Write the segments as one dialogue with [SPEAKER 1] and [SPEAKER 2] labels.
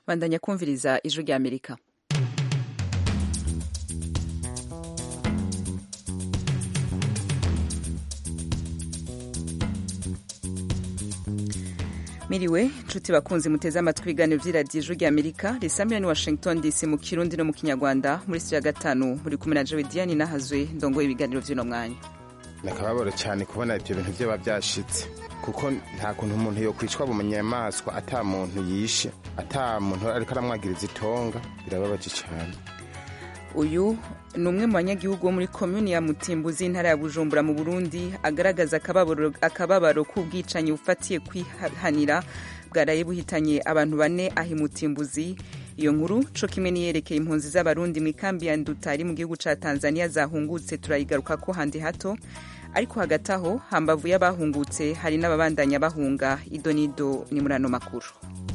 [SPEAKER 1] bandanya kumviriza ijwi rya amerika miriwe nshuti bakunzi muteze amatwi ibiganiro vy'iradiyo ijwi rya amerika risamira ni washington dc mu kirundi no mu kinyarwanda muri studio ya gatanu muri kumwe na jewe diane nahazwe ndongoye ibiganiro vy'uno mwanya
[SPEAKER 2] nakababaro cyane kubona ibyo bintu byaba byashitse kuko nta kuntu umuntu yokwicwa mu nyamaswa ata muntu yishe ata muntu ariko aramwagiriza itonga birababaje cyane
[SPEAKER 1] uyu ni umwe mu banyagihugu bo muri komuni ya mutimbuzi intara ya bujumbura mu burundi agaragaza akababaro, akababaro k'ubwicanyi bufatiye kwihanira bwaraye buhitanye abantu bane aho imutimbuzi iyo nkuru co kimwe niyerekeye impunzi z'abarundi mu ikambi ya ndutari mu gihugu ca tanzania zahungutse turayigaruka ko handi hato ariko hagati aho hambavu y'abahungutse hari n'ababandanya bahunga ido n'ido ni muri ano makuru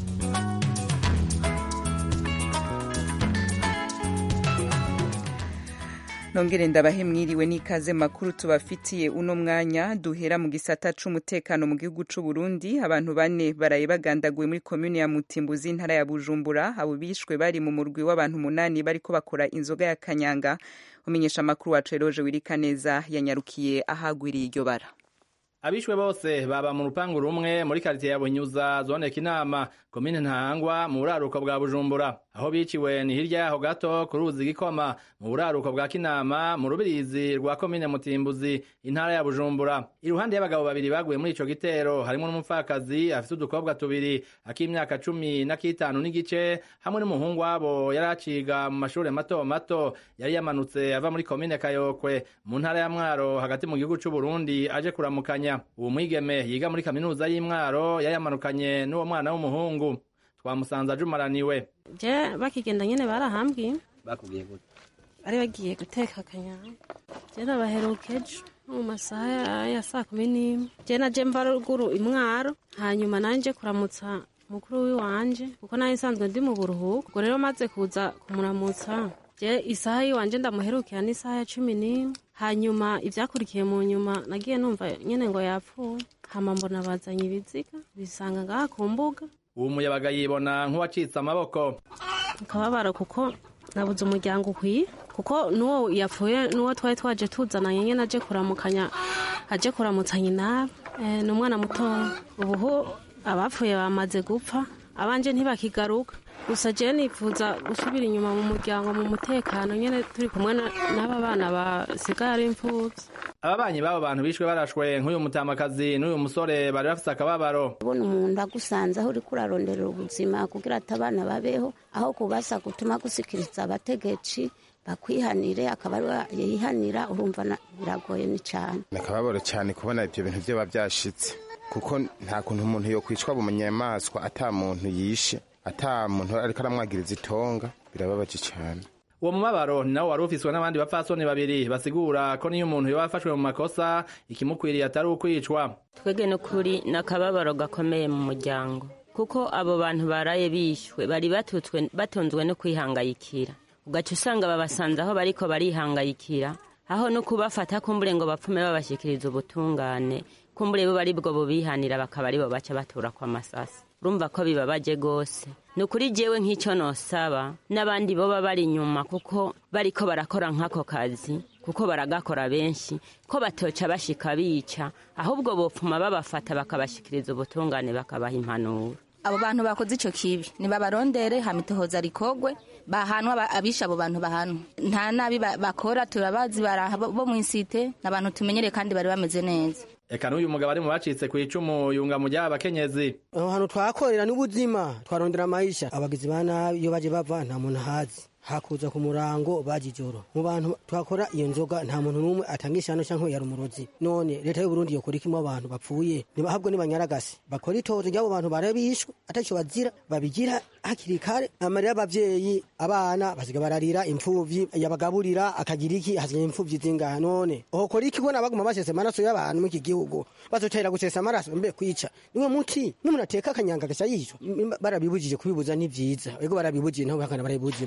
[SPEAKER 1] nongere ndabahe mwiriwe n'ikaze makuru tubafitiye uno mwanya duhera mu gisata c'umutekano mu gihugu c'u Burundi abantu bane baraye bagandaguwe muri komune ya Mutimbuzi intara ya Bujumbura abo bishwe bari mu murwi w'abantu munani bariko bakora inzoga ya kanyanga umenyesha amakuru wacu Eroje Wirikaneza yanyarukiye ahagwiriye iryo bara
[SPEAKER 3] abishwe bose baba mu rupangu rumwe muri karitiye ya bunyuza zone kinama komine ntahangwa mu buraruko bwa bujumbura aho biciwe ni hirya yaho gato ku ruzi gikoma mu buraruko bwa kinama mu rubirizi rwa komine mutimbuzi intara ya bujumbura iruhande y'abagabo babiri baguye muri ico gitero harimo n'umupfakazi afite udukobwa tubiri ak'imyaka cumi n'akitanu n'igice hamwe n'umuhungu wabo yari aciga mu mashure mato mato yari yamanutse ava muri komine kayokwe mu ntara ya mwaro hagati mu gihugu c'uburundi aje kuramukanya uwo mwigeme yiga muri kaminuza y'imwaro yari yamanukanye n'uwo mwana w'umuhungu twamusanze ajumaraniwe
[SPEAKER 4] je bakigenda nyene barahambwiye
[SPEAKER 3] bakubwiye gute
[SPEAKER 4] bari bagiye guteka akanyanga je nabaheruka ejo mu masaha ya saa kumi n'imwe je naje mva ruguru imwaro hanyuma nanje kuramutsa mukuru wiwanje kuko nayo nsanzwe ndi mu buruhuko ubwo rero maze kuza kumuramutsa je isaha yiwanje ndamuherukira n'isaha ya cumi n'imwe hanyuma ivyakurikiye mu nyuma nagiye numva nyene ngo yapfuye hama mbona bazanye ibiziga bisanga ngaha ku mbuga
[SPEAKER 3] uwo muyabaga yibona nk'uwacitse amaboko
[SPEAKER 4] akababaro kuko nabuze umuryango ukwiye kuko n'uwo yapfuye n'uwo twari twaje tuzananye nyene aje kuramukanya aje kuramutsa nyinabe e, ni umwana mutoya ubuhu abapfuye bamaze gupfa abanje ntibakigaruka gusa je nifuza gusubira inyuma mu muryango mu mutekano nyene turi kumwe n'aba bana basigaye ari imfuvyi
[SPEAKER 3] ababanyi b'abo bantu bishwe barashwe nk'uyu mutamakazi n'uyu musore bari bafise akababaro
[SPEAKER 5] ubona umuntu agusanze aho uriko uraronderera ubuzima kugira ati abana babeho aho kubasa gutuma gusikiriza abategetsi bakwihanire akaba yihanira urumva biragoye ni cane
[SPEAKER 2] nakababaro cyane kubona ibyo bintu byaba byashitse kuko nta kuntu umuntu yokwicwa mu nyamaswa ata muntu yishe ata muntu ariko aramwagiriza itonga birababaje cyane
[SPEAKER 3] uwo mubabaro ni nawo wari ufiswe n'abandi bapfasoni babiri basigura ko niyo umuntu yoba afashwe mu makosa ikimukwiriye atari ukwicwa
[SPEAKER 6] twebwe n'ukuri ni akababaro gakomeye mu muryango kuko abo bantu baraye bishwe bari batutswe batunzwe no kwihangayikira ugaca usanga babasanze aho bariko barihangayikira aho no kubafata kumbure ngo bapfume babashyikiriza ubutungane kumbure bo bari bwo bubihanira bakaba aribo baca batura kwa masasi urumva ko bibabaje gose ni ukuri jewe nk'icyo nosaba n'abandi boba bari inyuma kuko bariko barakora nk'ako kazi kuko baragakora benshi ko batoca bashika bica ahubwo bopfuma babafata bakabashikiriza ubutungane bakabaha impanuro
[SPEAKER 7] abo bantu bakoze ico kibi nibabarondere hamitohoza rikogwe bahanwa abisha abo bantu bahanwa nta nabi bakora turabazi baraha bo mw'isite n'abantu tumenyereye kandi bari bameze neza
[SPEAKER 3] eka n'uyu mugabo ari mu bacitse ku icumu yunga mu ry'aba bakenyezi
[SPEAKER 8] aho hantu twakorera n'ubuzima twarondera amayisha abagizi ba nabi iyo baje bava nta muntu ahazi hakuza ku murango baje ijoro mu bantu twakora iyo nzoga nta muntu n'umwe atanga ishano canke yari umurozi none leta y'uburundi yokora iki mu abantu bapfuye nibahabwe n'ibanyaragasi bakora itozo ry'abo bantu bare bishwe ataco bazira babigira hakiri kare amarira y'abavyeyi abana basiga bararira impfuvyi yabagaburira akagira iki hasigaye impfuvyi zingaha none hokora iki bona baguma basesa amaraso y'abantu muri iki gihugu bazotera gusesa amaraso mbe kwica niwe muti n'umuntu ateka akanyanga gasha yishwa barabibujije kubibuza ni vyiza ego barabibujije nabo bakana barabibujije mugabo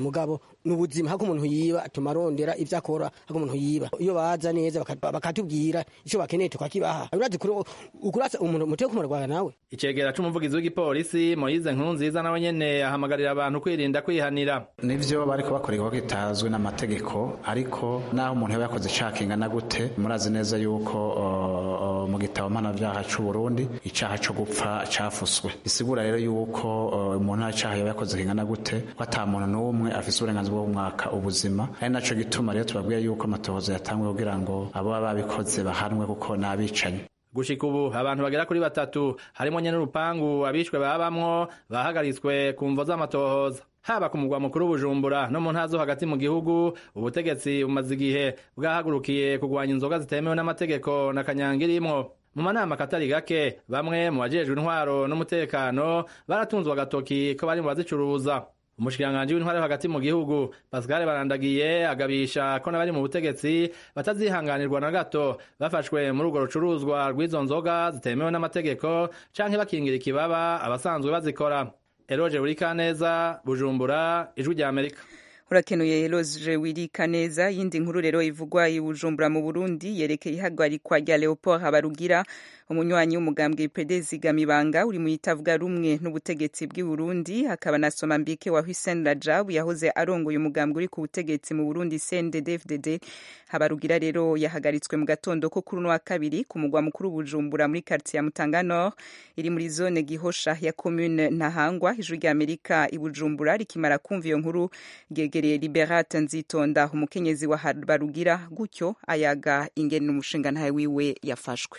[SPEAKER 8] ni ubuzima hako umuntu yiba atuma arondera ivyo akora hako umuntu yiba iyo baza neza baka- bakatubwira ico bakeneye tukakibaha urazi kuri- ukurasa umuntu muteye kumurwara nawe
[SPEAKER 3] icegera c'umuvugizi w'igipolisi moyize nkuru nziza nawe nyene ahamagarira abantu kwirinda kwihanira
[SPEAKER 9] nivyo bariko bakora igikorwa kitazwi n'amategeko ariko naho umuntu yaba yakoze icaha kingana gute murazi neza yuko uh, uh, mu gitabo mpanavyaha c'u Burundi icaha co gupfa cafuswe bisigura rero yuko uh, umuntu nta caha yaba yakoze kingana gute ko ata muntu n'umwe afise uburenganzira bwo kumwaka ubuzima ari naco gituma rero tubabwira yuko amatohoza yatanguye kugira ngo abo baba babikoze bahanwe kuko n'abicanyi
[SPEAKER 3] gushika ubu abantu bagera kuri batatu harimo nyene urupangu abishwe babamwo bahagaritswe ku mvo z'amatohoza haba ku mugwa mukuru bujumbura no mu ntara zo hagati mu gihugu ubutegetsi bumaze igihe bwahagurukiye kugwanya inzoga zitemewe n'amategeko na kanyanga irimwo mu manama katari gake bamwe mu bajejwe intwaro n'umutekano baratunzwe agatoki ko bari mu bazicuruza umushikiranganji w'intwaro yo hagati mu gihugu pascal barandagiye agabisha ko n'abari mu butegetsi batazihanganirwa na gato bafashwe muri urwo rucuruzwa rw'izo nzoga zitemewe n'amategeko canke bakingira ikibaba abasanzwe bazikora eroje burikaneza bujumbura ijwi rya amerika
[SPEAKER 1] urakenuye Eloge wirika neza yindi nkuru rero ivugwa i Bujumbura mu Burundi yerekeye ihagarikwa rya Leopold Habarugira umunywanyi w'umugambwe PDS Gamibanga uri mu itavuga rumwe n'ubutegetsi bw'i Burundi hakaba na Somambike wa Hussein Rajab yahoze arongoye umugambwe uri ku butegetsi mu Burundi CNDD-FDD Habarugira rero yahagaritswe mu gatondo ko kuri uno wa kabiri ku mugwa mukuru Bujumbura muri quartier ya Mutanga Nord iri muri zone Gihosha ya commune Ntahangwa ijwi rya Amerika i Bujumbura rikimara kumva iyo nkuru ryegereye Liberate Nzitonda umukenyezi wa Habarugira gutyo ayaga ingene umushinga ntawe wiwe yafashwe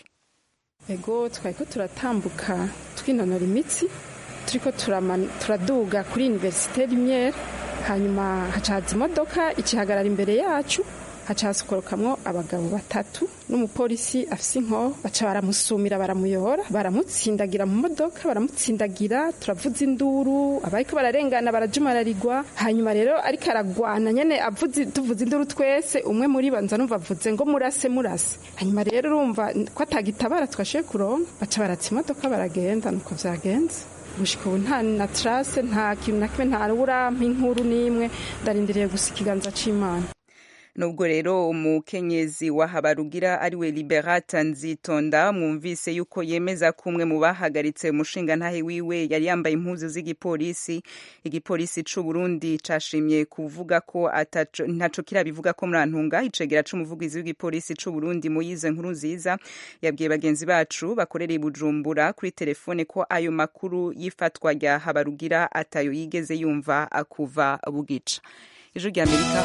[SPEAKER 10] ego twariko turatambuka twinonora imitsi turiko turama- turaduga kuri universite rimyere hanyuma hacaza imodoka ikihagarara imbere yacu haca hasokorokamwo abagabo batatu n'umupolisi afise inkoho baca baramusumira baramuyora baramutsindagira mu modoka baramutsindagira turavuza induru abariko bararengana barajumararirwa hanyuma rero ariko aragwana nyene avuze tuvuza induru twese umwe muri bo nza numva avuze ngo murase murase hanyuma rero urumva ko atagitabara twashoboye kuronka baca baratsa imodoka baragenda nuko vyagenze gushika ubu nta na trace nta kintu na kimwe nta urampa inkuru n'imwe ndarindiriye gusa ikiganza c'imana
[SPEAKER 1] nubwo rero umukenyezi wa Habarugira ariwe Liberata Nzitonda mwumvise yuko yemeza ko umwe mu bahagaritse umushinga ntahe wiwe yari yambaye impuzu z'igipolisi igipolisi c'u Burundi cashimye kuvuga ko ataco ntaco kirabivuga ko murantunga icegera c'umuvugizi w'igipolisi c'u Burundi Moyize nkuru nziza yabwiye bagenzi bacu bakorera i Bujumbura kuri telefone ko ayo makuru y'ifatwa rya Habarugira atayo yigeze yumva akuva bugica ijwi rya Amerika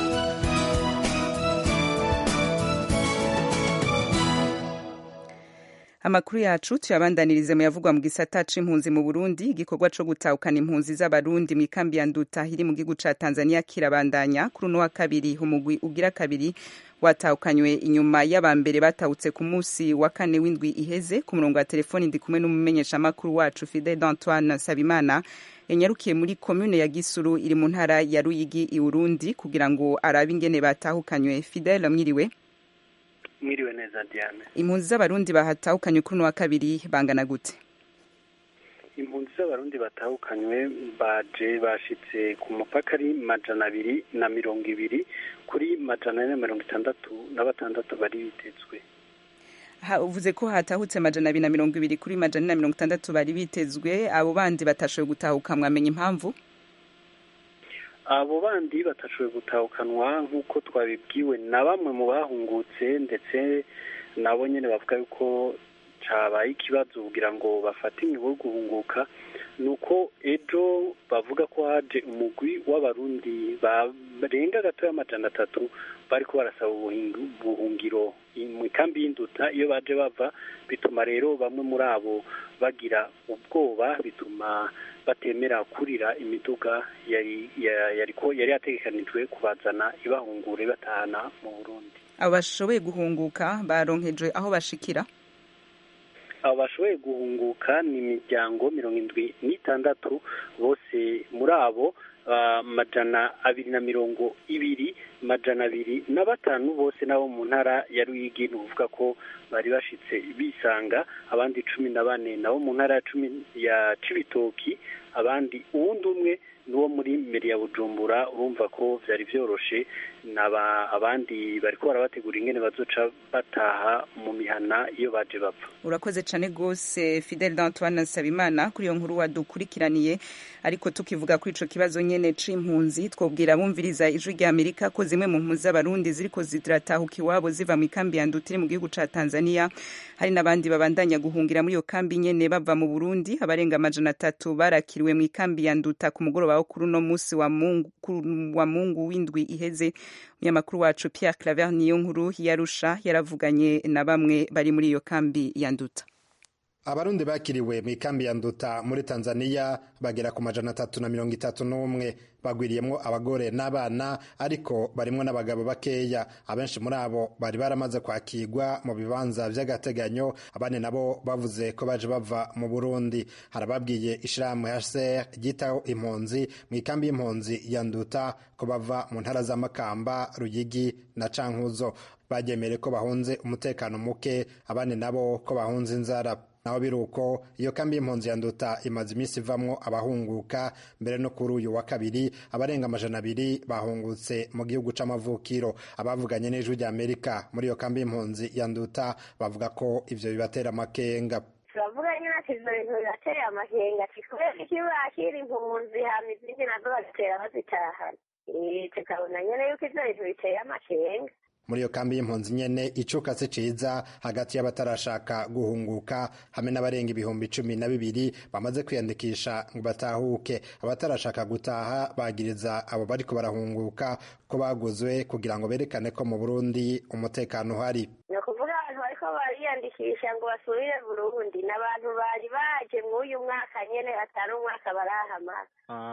[SPEAKER 1] amakuru yacu tuyabandanirize mu yavugwa mu gisata c'impunzi mu Burundi igikorwa co gutahukana impunzi z'abarundi mu ikambi ya Nduta iri mu gihugu ca Tanzania kirabandanya kuri uno wa kabiri umugwi ugira kabiri watahukanywe inyuma y'abambere batahutse ku munsi wa kane w'indwi iheze ku murongo wa telefoni ndi kumwe n'umumenyeshamakuru wacu Fidel Antoine Sabimana yanyarukiye muri komune ya Gisuru iri mu ntara ya Ruyigi i Burundi kugira ngo arabe ingene batahukanywe Fidel mwiriwe
[SPEAKER 11] mwiriwe neza diane
[SPEAKER 1] impunzi z'abarundi bahatahukanywe kuri uno wa kabiri bangana gute
[SPEAKER 11] impunzi z'abarundi batahukanywe baje bashitse ku mupaka ari majana abiri na mirongo ibiri kuri majana ane na mirongo itandatu na batandatu bari bitezwe
[SPEAKER 1] Ha- uvuze ko hatahutse majana abiri na mirongo ibiri kuri majana ane na mirongo itandatu bari bitezwe abo bandi batashoboye gutahuka mwamenya impamvu
[SPEAKER 11] abo bandi batashoboye gutahukanwa nk'uko twabibwiwe na bamwe mu bahungutse ndetse nabo nyine bavuga yuko cabaye ikibazo kugira ngo bafate imigo yo guhunguka ni uko ejo bavuga ko haje umugwi w'abarundi barenga gatoya amajana atatu bariko barasaba ubuhingu- ubuhungiro mu ikambi y'induta iyo baje bava bituma rero bamwe muri abo bagira ubwoba bituma batemera kurira imiduga yari ya- yariko yari yategekanijwe kubazana ibahungure batahana mu Burundi
[SPEAKER 1] abo bashoboye guhunguka baronkejwe aho bashikira
[SPEAKER 11] abo bashoboye guhunguka ni imiryango mirongo indwi n'itandatu bose muri abo ah, majana abiri na mirongo ibiri majana abiri na batanu bose nabo mu ntara ya ruyigi ni ukuvuga ko bari bashitse bisanga abandi cumi na bane nabo mu ntara ya cumi ya cibitoki abandi uwundi umwe n'uwo muri meri ya bujumbura urumva ko byari byoroshe naba abandi bariko barabategura ingene bazoca bataha mu mihana iyo baje bapfa
[SPEAKER 1] urakoze cyane rwose fidel d'antoine nsabimana kuri iyo nkuru wadukurikiraniye ariko tukivuga kuri ico kibazo nyene c'impunzi twobwira abumviriza ijwi rya amerika ko zimwe mu mpunzi z'abarundi ziriko ziratahuka iwabo ziva mu ikambi ya ndutiri mu gihugu ca tanzania hari n'abandi babandanya guhungira muri iyo kambi nyene bava mu burundi abarenga amajana atatu barakiriwe mu ikambi ya nduta ku mugoroba wo kuri uno musi wa mungu, wa mungu w'indwi iheze umunyamakuru wacu pierre claver niyo nkuru yarusha yaravuganye na bamwe bari muri iyo kambi ya nduta
[SPEAKER 12] abarundi bakiriwe mu ikambi ya nduta muri tanzania bagera ku majana atatu na mirongo itatu n'umwe bagwiriyemwo abagore n'abana ariko barimwo n'abagabo bakeya abenshi muri abo bari baramaze kwakirwa mu bibanza vy'agateganyo abandi nabo bavuze ko baje bava mu burundi harababwiye ishirahamwe hcr ryitaho impunzi mu ikambi y'impunzi ya nduta ko bava mu ntara z'amakamba ruyigi na cankuzo bagemere ko bahunze umutekano muke abandi nabo ko bahunze inzara naho biri uko iyo kambi y'impunzi ya nduta imaze iminsi ivamwo abahunguka mbere no kuri uyu wa kabiri abarenga amajana abiri bahungutse mu gihugu c'amavukiro abavuganye n'ijwi rya amerika muri iyo kambi y'impunzi ya nduta bavuga ko ivyo bibatera amakenga
[SPEAKER 13] turavuga nyine ati ivyo bintu birateye amakenga ati kubera iki bakira impunzi hama izindi nazo bagatera bazitahana tukabona nyene yuko ivyo bintu biteye amakenga
[SPEAKER 12] muri iyo kambi y'impunzi nyene icuka si ciza hagati y'abatarashaka guhunguka hamwe n'abarenga ibihumbi cumi na bibiri bamaze kwiyandikisha ngo batahuke abatarashaka gutaha bagiriza abo bariko barahunguka ko baguzwe kugira ngo berekane ko mu burundi umutekano uhari
[SPEAKER 13] ni ukuvuga abantu bariko bariyandikisha ngo basubire burundi ni abantu bari baje mw'uyu mwaka nyene atari umwaka barahamara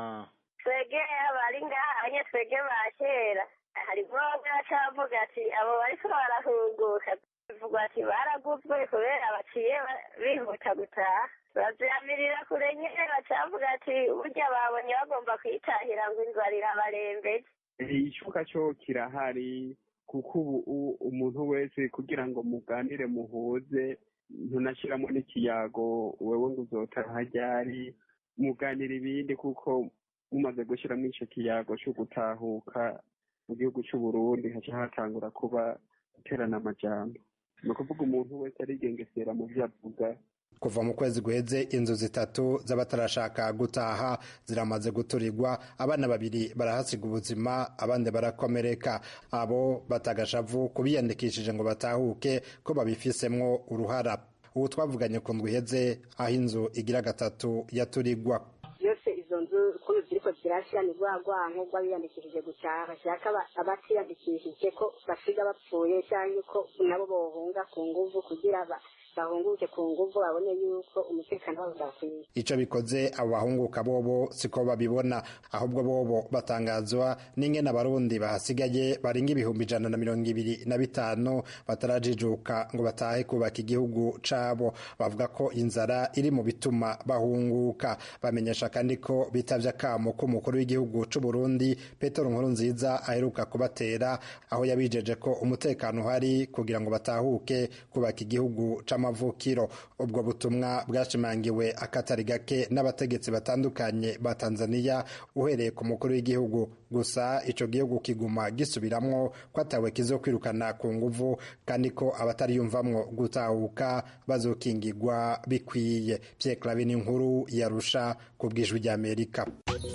[SPEAKER 13] twege abari ngaha nye twege ba kera harimo bacavuga ati abo bariko barahunguka bivugwa ati baraguzwe kubera baciye bihuta gutaha bavyamirira kure nyene bacavuga ati burya babonye bagomba kwitahira ngo inzara irabarembeje
[SPEAKER 14] icuka cyo kirahari kuko ubu umuntu wese kugira ngo muganire muhuze ntunashiramo n'ikiyago wewe ngo uzotaha ryari muganira ibindi kuko mumaze gushiramo ico kiyago co gutahuka mu gihugu cy'u Burundi haca hatangura kuba guterana amajambo ni ukuvuga umuntu wese arigengesera mu byo avuga
[SPEAKER 12] kuva mu kwezi guheze inzu zitatu z'abatarashaka gutaha ziramaze guturirwa abana babiri barahasiga ubuzima abandi barakomereka abo batagashavu kubiyandikishije ngo batahuke ko babifisemwo uruhara ubu twavuganye ku ndwi iheze aho inzu igira gatatu yaturirwa
[SPEAKER 15] yose izo nzu ukuntu ziriko zirashira ni rwa rwanko rw'abiyandikishije gutaha bashaka abatiyandikishije ko basiga bapfuye cyangwa ko nabo bohunga ku nguvu kugira bahunguke ku nguvu babone yuko umutekano wabo udakwiye
[SPEAKER 12] ico bikoze abo bahunguka bobo siko babibona ahubwo bobo batangazwa n'ingene abarundi bahasigaye barenga ibihumbi ijana na mirongo ibiri na bitanu batarajijuka ngo batahe kubaka igihugu cabo bavuga ko inzara iri mu bituma bahunguka bamenyesha kandi ko bitavye akamo k'umukuru w'igihugu c'uburundi petero nkuru nziza aheruka kubatera aho yabijeje ko umutekano uhari kugira ngo batahuke kubaka igihugu c'amavukiro ubwo butumwa bwashimangiwe akatari gake n'abategetsi batandukanye ba tanzania uhereye ku mukuru w'igihugu gusa ico gihugu kiguma gisubiramwo ko atawe kizokwirukana ku nguvu kandi ko abatariyumvamwo gutahuka bazokingirwa bikwiye pierre clave n'inkuru yarusha ku bw'ijwi ry'amerika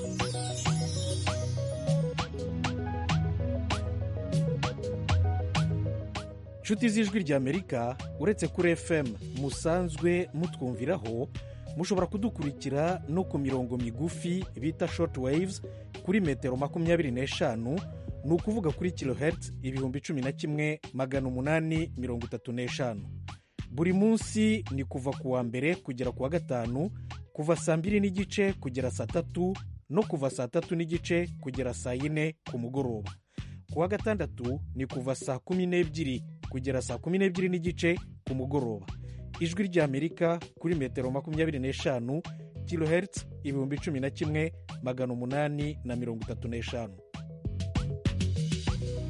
[SPEAKER 16] inshuti z'ijwi ry'amerika uretse kuri fm musanzwe mutwumviraho mushobora kudukurikira no ku mirongo migufi bita short waves kuri metero makumyabiri n'eshanu ni ukuvuga kuri kilohertz ibihumbi cumi na kimwe magana umunani mirongo itatu n'eshanu buri munsi ni kuva ku wa mbere kugera ku wa gatanu kuva saa mbiri n'igice kugera saa tatu no kuva saa tatu n'igice kugera saa yine ku mugoroba ku wa gatandatu ni kuva saa kumi n'ebyiri kugera saa kumi n'ebyiri n'igice ku mugoroba ijwi ry'amerika kuri metero makumyabiri n'eshanu kilohertz ibihumbi cumi na kimwe magana umunani na mirongo itatu n'eshanu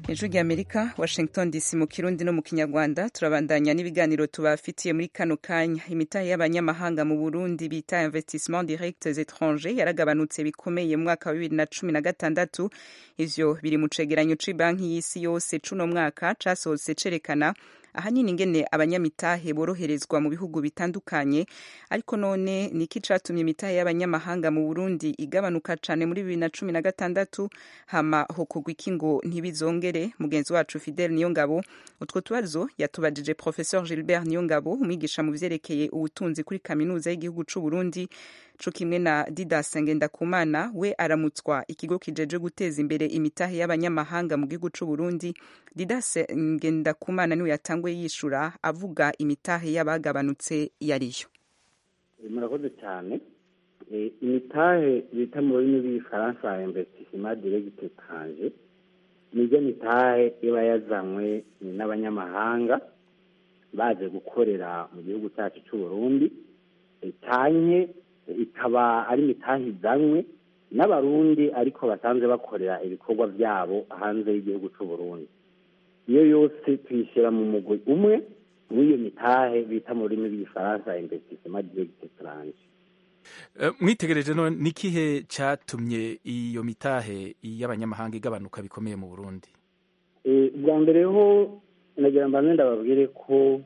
[SPEAKER 1] ijwi ry'amerika washington dc mu kirundi no mu kinyarwanda turabandanya n'ibiganiro tubafitiye muri kano kanya imitahe y'abanyamahanga mu burundi bita investissement directs étrangers yaragabanutse bikomeye mu mwaka wa bibiri na cumi na gatandatu ivyo biri mu cegeranyo c'banki y'isi yose c'uno mwaka casohotse cerekana ahanini ingene abanyamitahe boroherezwa mu bihugu bitandukanye ariko none niki catumye imitahe y'abanyamahanga mu Burundi igabanuka cane muri bibiri na cumi na gatandatu hama hokogwa iki ngo ntibizongere mugenzi wacu Fidel Niyongabo utwo tubazo yatubajije Professeur Gilbert Niyongabo umwigisha mu vyerekeye ubutunzi kuri kaminuza y'igihugu c'u Burundi co kimwe na Didas Ngendakumana we aramutswa ikigo kijeje guteza imbere imitahe y'abanyamahanga mu gihugu c'u Burundi Didas Ngendakumana niwe yatanguye yishura avuga imitahe y'abagabanutse yariyo
[SPEAKER 17] murakoze cyane imitahe bita mu rurimi rw'igifaransa investissement direct étranger nibyo mitahe iba yazanywe n'abanyamahanga baje gukorera mu gihugu cyacu cy'u Burundi cyanye ikaba ari imitahe izanywe n'abarundi ariko basanzwe bakorera ibikorwa byabo hanze y'igihugu cy'u Burundi iyo yose tuyishyira mu mugwi umwe w'iyo mitahe bita mu rurimi rw'igifaransa investissement direct étranger
[SPEAKER 18] mwitegereje none n'ikihe cyatumye iyo mitahe y'abanyamahanga igabanuka bikomeye mu burundi
[SPEAKER 17] bwa mbere ho nagira mbanze ndababwire ko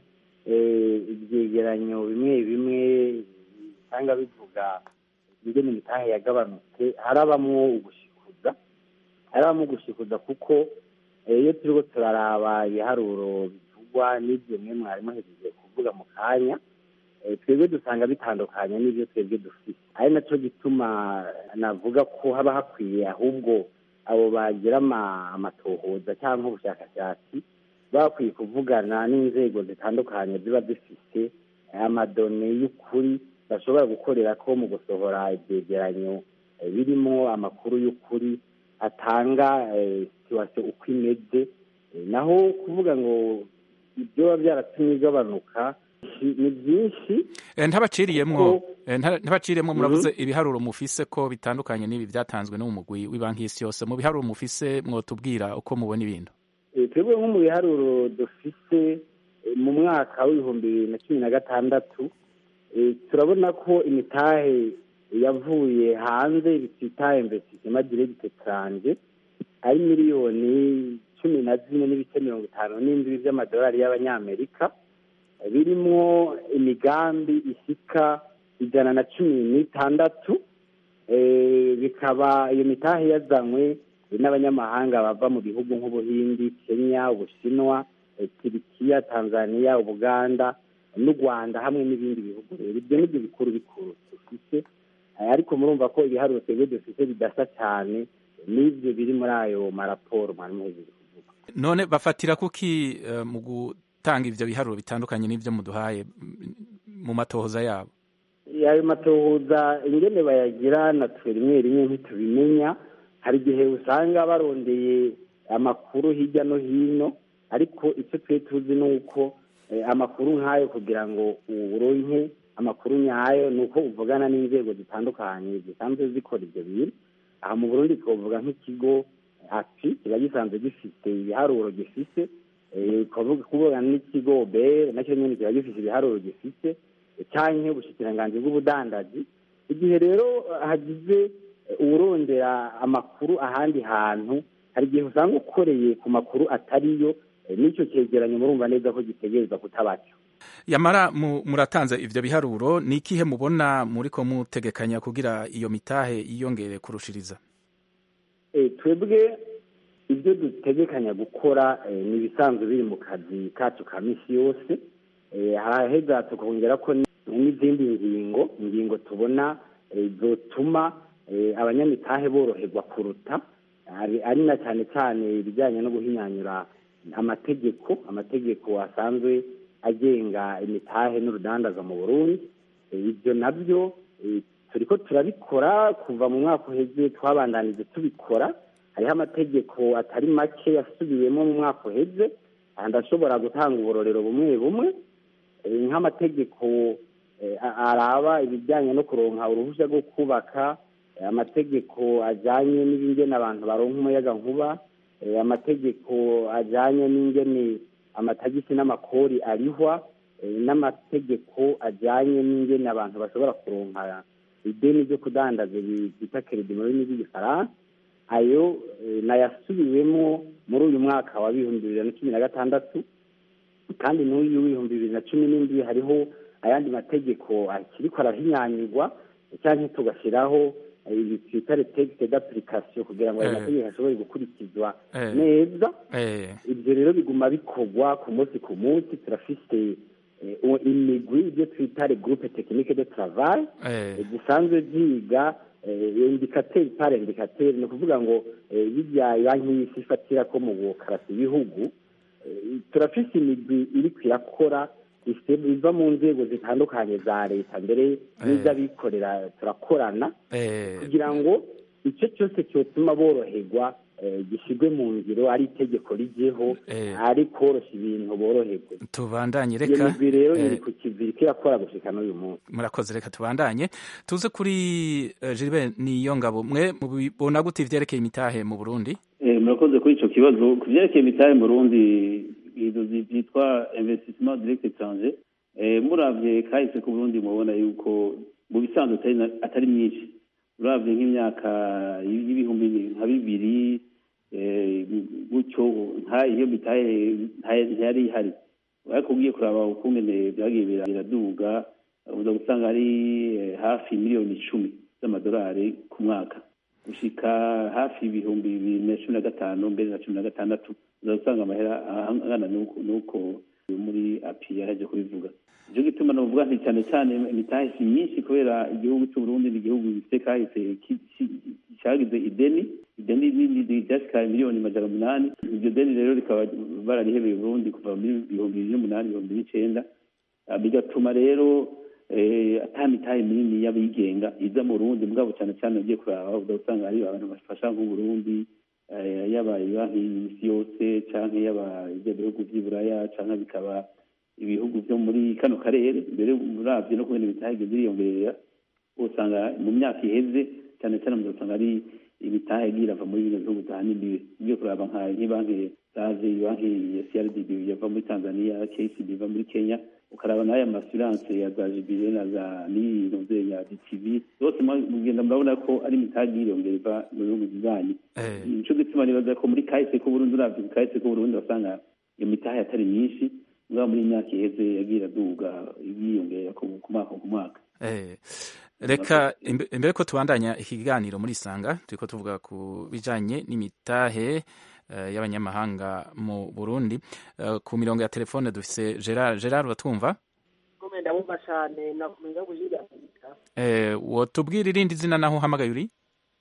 [SPEAKER 17] ibyegeranyo bimwe bimwe usanga bivuga ingene imitahe yagabanutse harabamwo ugushikuza harabamwo ugushikuza kuko iyo turiko turaraba ibiharuro bivugwa n'ibyo mwe mwari muhejeje kuvuga mu kanya twebwe dusanga bitandukanye n'ibyo twebwe dufite ari nacyo gituma navuga ko haba hakwiye ahubwo abo bagira amatohoza cyangwa ubushakashatsi bakwiye kuvugana n'inzego zitandukanye ziba zifite amadone y'ukuri bashobora gukorera ko mu gusohora ibyegeranyo birimo amakuru y'ukuri atanga situwasiyo uko imeze naho kuvuga ngo ibyo biba byaratumye igabanuka ni byinshi
[SPEAKER 18] ntabaciriyemwo ntabaciriyemwo muravuze ibiharuro mufise ko bitandukanye n'ibi byatanzwe no mu mugwi w'ibanki y'isi yose mu biharuro mufise mwotubwira uko mubona ibintu
[SPEAKER 17] twebwe nko mu biharuro dufise mu mwaka w'ibihumbi bibiri na cumi na gatandatu turabona ko imitahe yavuye hanze bitita investissement direct étranger ari miliyoni cumi na zine n'ibice mirongo itanu n'indwi by'amadolari y'abanyamerika birimwo imigambi isika ijana na cumi n'itandatu bikaba iyo mitahe yazanywe n'abanyamahanga bava mu bihugu nk'ubuhindi kenya ubushinwa turikiya tanzania ubuganda n'u rwanda hamwe n'ibindi bihugu rero ibyo nibyo bikuru bikuru dufite ariko murumva ko ibiharuro twebwe dufite bidasa cyane n'ibyo biri muri ayo maraporo mwari muhejeje kuvuga
[SPEAKER 18] none bafatira kuki mu gutanga ivyo biharuro bitandukanye n'ivyo muduhaye mu matohoza yabo
[SPEAKER 17] ayo matohoza ingene bayagira natwe rimwe rimwe ntitubimenya hari igihe usanga barondeye amakuru hirya no hino ariko icyo twe tuzi ni uko amakuru nk'ayo kugira ngo uronke amakuru nyayo ni uko uvugana n'inzego zitandukanye zisanzwe zikora ibyo bintu aha mu burundi twavuga nk'ikigo api kiba gisanzwe gifite ibiharuro gifite kuvugana n'ikigo bere nacyo nyine kiba gifite ibiharuro gifite cyangwa ubushikiranganji bw'ubudandaji igihe rero hagize uwurondera amakuru ahandi hantu hari igihe usanga ukoreye ku makuru atariyo n'icyo cyegeranyo murumva neza ko gitegereza kutabacyo
[SPEAKER 18] yamara muratanze ivyo biharuro ni ikihe mubona muriko mutegekanya kugira iyo mitahe yiyongere kurushiriza
[SPEAKER 17] twebwe ibyo dutegekanya gukora ni ibisanzwe biri mu kazi kacu ka misi yose haraheza tukongera ko n'izindi ngingo ingingo tubona zotuma abanyamitahe boroherwa kuruta ari na cyane cyane ibijyanye no guhinyanyura amategeko amategeko asanzwe agenga imitahe n'urudandaza mu burundi ibyo nabyo turiko turabikora kuva mu mwaka uheze twabandanije tubikora hariho amategeko atari make yasubiwemo mu mwaka uheze ndashobora gutanga uburorero bumwe bumwe nk'amategeko araba ibijyanye no kuronka uruhushya rwo kubaka amategeko ajyanye n'ibingena abantu baronka umuyaga nkuba amategeko ajyanye n'ingene amatagisi n'amakori arihwa n'amategeko ajyanye n'ingene abantu bashobora kuronka ideni ryo kudandaza bita keredi mu rurimi rw'igifaransa ayo nayasubiwemo muri uyu mwaka wa bihumbi bibiri na cumi na gatandatu kandi n'uyu w'ibihumbi bibiri na cumi n'indwi hariho ayandi mategeko akiriko arahinyanyurwa cyangwa tugashyiraho ibi twita retegite d'application kugira ngo ayo mategeko ashobore gukurikizwa neza ibyo rero biguma bikorwa ku munsi ku munsi turafise imigwi ibyo twita regroupe technique de travail zisanzwe ziga indikateri par indikateri ni ukuvuga ngo bijya banki y'isi ifatira ko mu bukarasi ibihugu turafise imigwi iri irakora iva mu nzego zitandukanye za leta mbere n'iz'abikorera turakorana kugira ngo icyo cyose cyotuma boroherwa gishyirwe mu ngiro ari itegeko rigeho ari koroshya ibintu boroherwe
[SPEAKER 18] tubandanye
[SPEAKER 17] iyo
[SPEAKER 18] reka
[SPEAKER 17] migwi rero iri ku kivi kirakora gushika n'uyu munsi
[SPEAKER 18] murakoze reka tubandanye tuze kuri eh, Gilbert niyo ngabo mwe mubibona gute ivyerekeye imitahe mu Burundi
[SPEAKER 19] Eh, murakoze kuri ico kibazo ku vyerekeye imitahe mu Burundi ibintu vyitwa investissement direct étranger eh, muravye kahise ku Burundi mubona yuko mu bisanzwe atari na- atari myinshi uravye nk'imyaka y'ibihumbi nka bibiri eh, gutyo nka iyo mitahe nta- ntiyari ihari ariko ugiye kuraba ukungene vyagiye bira- biraduga uza gusanga ari eh, hafi miliyoni icumi z'amadolari ku mwaka gushika hafi ibihumbi bibiri na cumi na gatanu mbere na cumi na gatandatu uza gusanga amahera angana n'uko n'uko muri api yaraje kubivuga nicyo gituma novuga nti cyane cyane imitahe si myinshi kubera igihugu cy'uburundi ni igihugu gifite kahise ki- ki- cyagize ideni ideni nini ryashika miliyoni majana umunani iryo deni rero rikaba bararihebeye uburundi kuva muri ibihumbi bibiri n'umunani ibihumbi n'icenda Ah, bigatuma rero eh, ata mitahe minini y'abigenga iza mu Burundi mugabo cyane cyane ugiye kuraba udasanga ari abantu bafasha nk'uburundi eh, yaba banki y'isi yose canke yaba ibyo bihugu vy'i Buraya canke bikaba ibihugu vyo muri kano karere mbere muravye no kubona imitahe igeze iriyongerera usanga mu myaka iheze cyane cyane muzasanga ari imitahe igiye irava muri bino bihugu za nimbiwe ugiye kuraba nka nk'ibanki zaje banki ya CRDB yava muri Tanzania KCB iva muri Kenya ukaraba n'aya masiranse ya za jibire na za n'iyi ya DTV zose mugenda murabona ko ari imitahe igiye iriyongera iva mu bihugu bibanyi nico gituma nibaza ko muri kahise k'uburundi uravye ku kahise k'uburundi basanga iyo mitahe atari myinshi mugabo muri iyi myaka iheze yagiye iraduga yiyongera ku ku mwaka ku mwaka
[SPEAKER 18] Eh, reka imbe- imbere ko tubandanya ikiganiro muri sanga turiko tuvuga ku bijanye n'imitahe eh, y'abanyamahanga mu Burundi Eh, ku mirongo ya telefone dufise Gerard Gerard uratwumva
[SPEAKER 20] kome ndabumva cyane nakumenya kujiga
[SPEAKER 18] eh, wotubwira irindi zina naho uhamagaye uri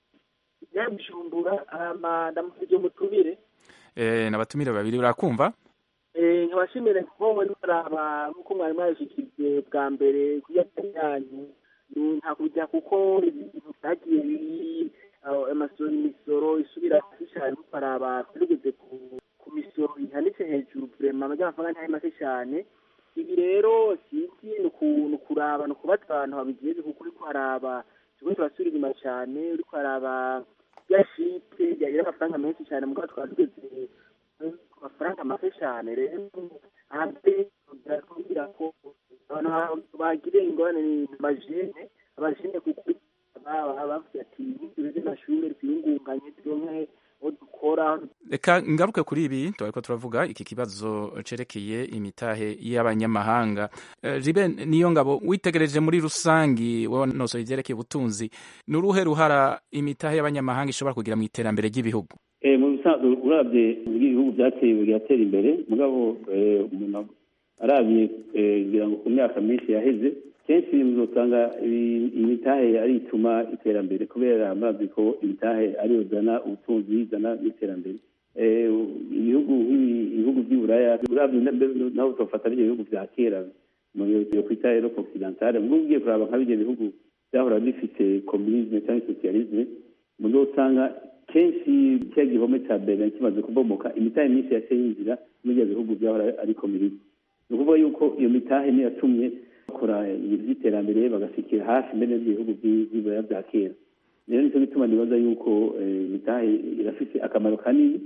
[SPEAKER 20] yabishumbura ama ndamufije mutubire
[SPEAKER 18] eh, n'abatumire babiri urakumva
[SPEAKER 20] eh nkabashimire kuko muri baraba nkuko mwari mwabishikije bwa mbere kuyatari yanyu ni nta kujya kuko ibintu byagiye biri aho amasoro imisoro isubira hasi cyane mukaraba tugeze ku ku misoro ihanitse hejuru vrema amafaranga ntari make cyane ibi rero sinzi ni uku- ni ukuraba ni ukubaza abantu babigeze kuko uriko haraba turiko turasubira inyuma cyane uriko haraba ya shite yagira amafaranga menshi cyane mugabo twaba tugeze ku mafaranga make cyane rero hanze birakubwira ko abantu bagiriye ingorane ni amajene abajene kuko baba bavuga ati tugeze amashuri twiyungunganye turonke aho dukora
[SPEAKER 18] reka ngaruke kuri ibi turiko turavuga iki kibazo cerekeye imitahe y'abanyamahanga Eh, Jibe niyo ngabo witegereje muri rusangi wowe nosoye ivyerekeye ubutunzi ni uruhe ruhara imitahe y'abanyamahanga ishobora kugira mu iterambere ry'ibihugu
[SPEAKER 19] Eh, mu bisanzwe uravye ibihugu byateye bigatera imbere mugabo eh, umuntu aravye eh, ngira ngo ku myaka myinshi yaheze kenshi muzosanga ibi- imitahe ari ituma iterambere kubera murazi ko imitahe ariyo zana ubutunzi izana n'iterambere Eh, ibihugu nk'ibi- ibihugu by'i buraya uravye na- naho utofata bivyo bihugu vya kera mu yo kwita erope occidentale mugabo ugiye kuraba nka bivyo bihugu vyahora bifite communisme cyangwa socialisme muzosanga kenshi cya gihome cya berlin kimaze kubomoka imitahe myinshi yaciye yinjira muri ibyo bihugu byahora ari komunisi ni ukuvuga yuko iyo mitahe niyo yatumye bakora iby'iterambere bagasikira hafi mbere n'ibyo bihugu by'ibiraya bya kera rero nicyo gituma nibaza yuko eh, imitahe irafite akamaro kanini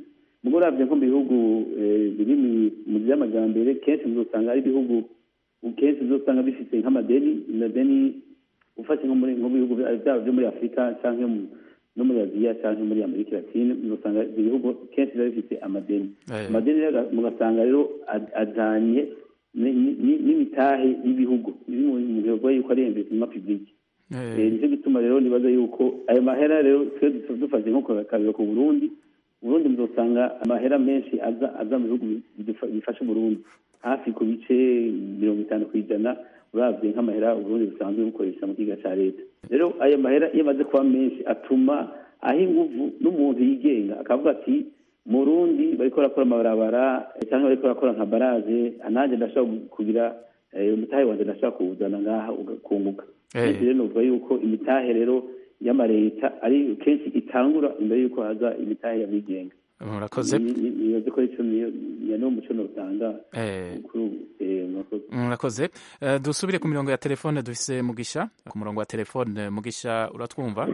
[SPEAKER 19] ubwo uravye nko mu bihugu eh, biri mu- mu vy'amajambere kenshi muzosanga ari ibihugu kenshi uzosanga bifite nk'amadeni amadeni ufashe nko muri nko mu bihugu byaba byo muri afurika cyangwa mu- no muri aziya cyangwa muri amerika latine uzosanga ibyo bihugu kenshi biba bifite amadeni
[SPEAKER 18] Eh.
[SPEAKER 19] amadeni rero mugasanga rero ad- ajanye ni- ni- ni- n'imitahe y'ibihugu biri mu mu bihugu yuko ari investissement public Eh, nicyo gituma rero nibaza yuko ayo mahera rero twe du- dufashe nko ku kabiro ku burundi uburundi muzosanga amahera menshi aza aza mu bihugu bidufa- bifasha uburundi hafi ku bice mirongo itanu ku ijana uravye nk'amahera uburundi busanzwe bukoresha mu kiga ca leta rero ayo mahera iyo amaze kuba menshi atuma aho inguvu n'umuntu yigenga akavuga ati mu rundi bariko barakora amabarabara eh, canke bariko barakora nka baraje nanjye ndashobora kugira eh, umutahe wanje ndashobora kuwuzana ngaha ugakunguka
[SPEAKER 18] Eh.
[SPEAKER 19] Kenshi rero novuga yuko imitahe rero y'amareta ari kenshi itangura imbere yuko haza imitahe y'abigenga
[SPEAKER 18] murakoze
[SPEAKER 19] Ni- ni- nibaze ko ico niyo niyo niwo muco notanga
[SPEAKER 18] Eh.
[SPEAKER 19] kuri ubu eh, murakoze
[SPEAKER 18] murakoze Eh, dusubire ku mirongo ya telefone dufise mugisha ku murongo wa telefone mugisha uratwumva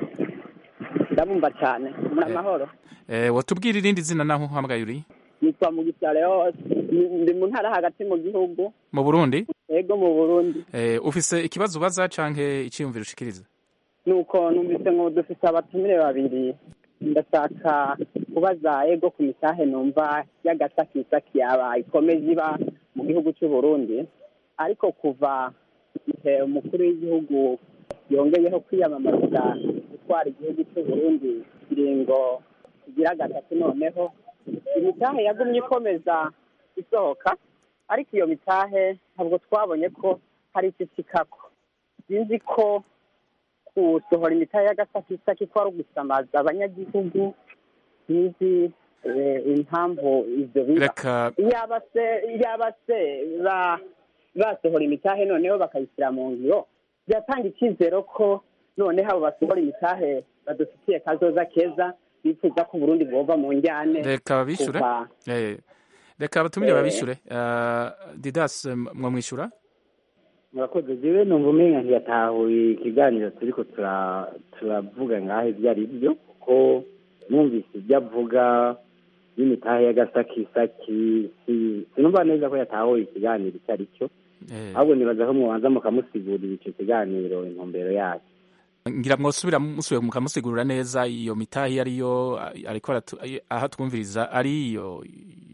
[SPEAKER 21] ndabumva cyane muri amahoro
[SPEAKER 18] Eh, watubwira irindi zina naho uhamagaye uri
[SPEAKER 21] nitwa mugisha leos ndi mu ntara hagati mu gihugu
[SPEAKER 18] mu burundi
[SPEAKER 21] ego mu burundi
[SPEAKER 18] Eh, ufise ikibazo ubaza canke iciyumviro ushikiriza
[SPEAKER 21] nuko numvise ngo dufise abatumire babiri ndashaka kubaza ego ku mitahe numva y'agasakisaki yaba ikomeje iba mu gihugu cy'u Burundi ariko kuva igihe umukuru w'igihugu yongeyeho kwiyamamariza gutwara igihugu cy'u Burundi kiringo kigira gatatu noneho imitahe yagumye ikomeza isohoka ariko iyo mitahe ntabwo twabonye ko hari ikikikako sinzi ko gusohora imitahe y'agasakisaki ko ari ugusamaza abanyagihugu sinzi eh, impamvu ivyo biba
[SPEAKER 18] reka
[SPEAKER 21] yaba se yaba se ba basohora imitahe noneho bakayishyira mu ngiro byatanga icyizero ko noneho abo basohora imitahe badufitiye kazoza keza bifuza ko uburundi bwova mu njyane
[SPEAKER 18] reka babishure
[SPEAKER 21] kuva-
[SPEAKER 18] Eh, reka batumire
[SPEAKER 21] Eh.
[SPEAKER 18] babishure Eh, didas mwamwishyura
[SPEAKER 17] murakoze jewe numva umenga ntiyatahuye ikiganiro turiko tura- turavuga ngaho ibyo ari byo kuko numvise ibyo avuga y'imitahe y'agasakisaki si- sinumva neza ko yatahuye ikiganiro icyo ari cyo ahubwo nibaza ko mubanza mukamusigurira ico kiganiro intumbero yacyo
[SPEAKER 18] ngira mwosubira musubiye mukamusigurira neza iyo mitahi ariyo ariko aratu- aho twumviriza ari iyo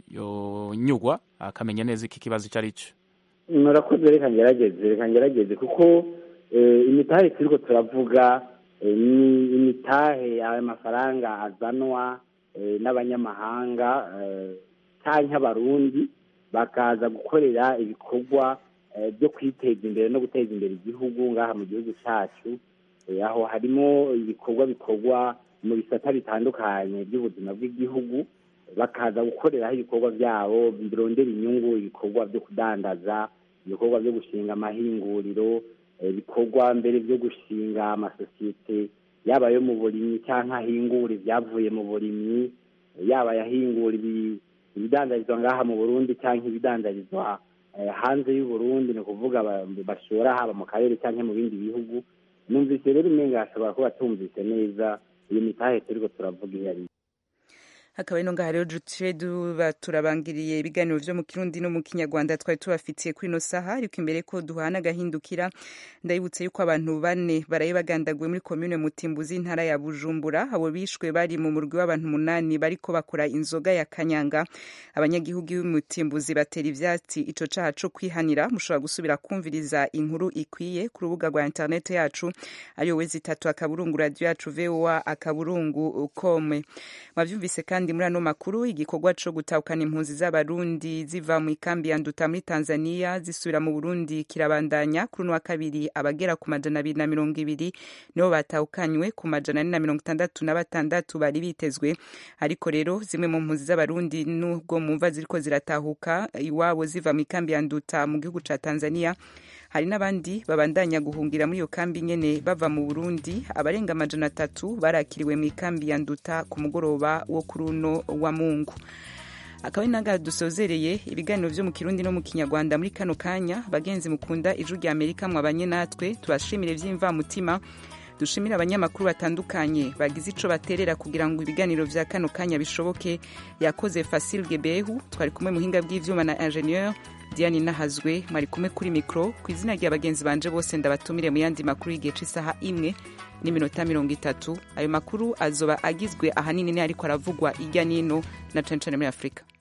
[SPEAKER 18] iyo nyugwa akamenya neza iki kibazo icyo ari cyo
[SPEAKER 17] murakoze reka ngerageze reka ngerageze kuko eh, imitahe turiko turavuga eh, ni imitahe ayo mafaranga azanwa eh, n'abanyamahanga eh, canke abarundi bakaza gukorera ibikorwa eh, byo kwiteza imbere no guteza imbere igihugu ngaha mu gihugu cacu Eh, aho harimo ibikorwa bikorwa mu bisata bitandukanye by'ubuzima bw'igihugu bakaza gukoreraho ibikorwa byabo birondera inyungu ibikorwa byo kudandaza ibikorwa byo gushinga amahinguriro eh, ibikorwa mbere byo gushinga amasosiyete yaba ayo mu burimyi cyangwa ahingura ibyavuye mu burimyi eh, yaba ayahingura ibi- ibidandarizwa ngaha mu burundi cyangwa ibidandarizwa eh, hanze y'u Burundi ni ukuvuga ba- bashora haba mu karere cyangwa mu bindi bihugu numvise rero umenga hashobora kuba tumvise neza iyo mitahe turiko turavuga iyo ari yo.
[SPEAKER 1] hakaba ino ngaha rero duce duba turabangiriye ibiganiro vyo mu kirundi no mu kinyarwanda twari tubafitiye kuri ino saha ariko imbere ko duhana agahindukira ndabibutse yuko abantu bane baraye bagandaguwe muri komine mutimbuzi intara ya bujumbura abo bishwe bari mu murwi w'abantu umunani bariko bakora inzoga ya kanyanga abanyagihugu b'umutimbuzi batera ivyatsi ico caha co kwihanira mushobora gusubira kumviriza inkuru ikwiye ku rubuga rwa interineti yacu ariyo wezi itatu akaburungu radio yacu voa akaburungu kome mwavyumvise kandi muri ano makuru igikorwa co gutahukana impunzi z'abarundi ziva mu ikambi ya nduta muri tanzania zisubira mu burundi kirabandanya kuri uno wa kabiri abagera ku majana abiri na mirongo ibiri nibo batahukanywe ku majana ane na mirongo itandatu na batandatu bari bitezwe ariko rero zimwe mu mpunzi z'abarundi nubwo mumva ziriko ziratahuka iwabo ziva mu ikambi ya nduta mu gihugu ca tanzania hari n'abandi babandanya guhungira muri iyo kambi nyene bava mu burundi abarenga amajana atatu barakiriwe mu ikambi ya nduta ku mugoroba wo kuri uno wa mungu akaba ari nangaha dusozereye ibiganiro vyo mu kirundi no mu kinyarwanda muri kano kanya bagenzi mukunda ijwi rya amerika mwabanye natwe tubashimire vy'imvamutima dushimire abanyamakuru batandukanye bagize ico baterera kugira ngo ibiganiro vya kano kanya bishoboke yakoze Fasil Gebehu twari kumwe muhinga bw'ivyuma na ingenieur Diane Nahazwe mwari kumwe kuri mikro ku izina rya bagenzi banje bose ndabatumire mu yandi makuru y'igihe c'isaha imwe n'iminota mirongo itatu ayo makuru azoba agizwe ahanini ni ariko aravugwa irya nino na cane cane muri afurika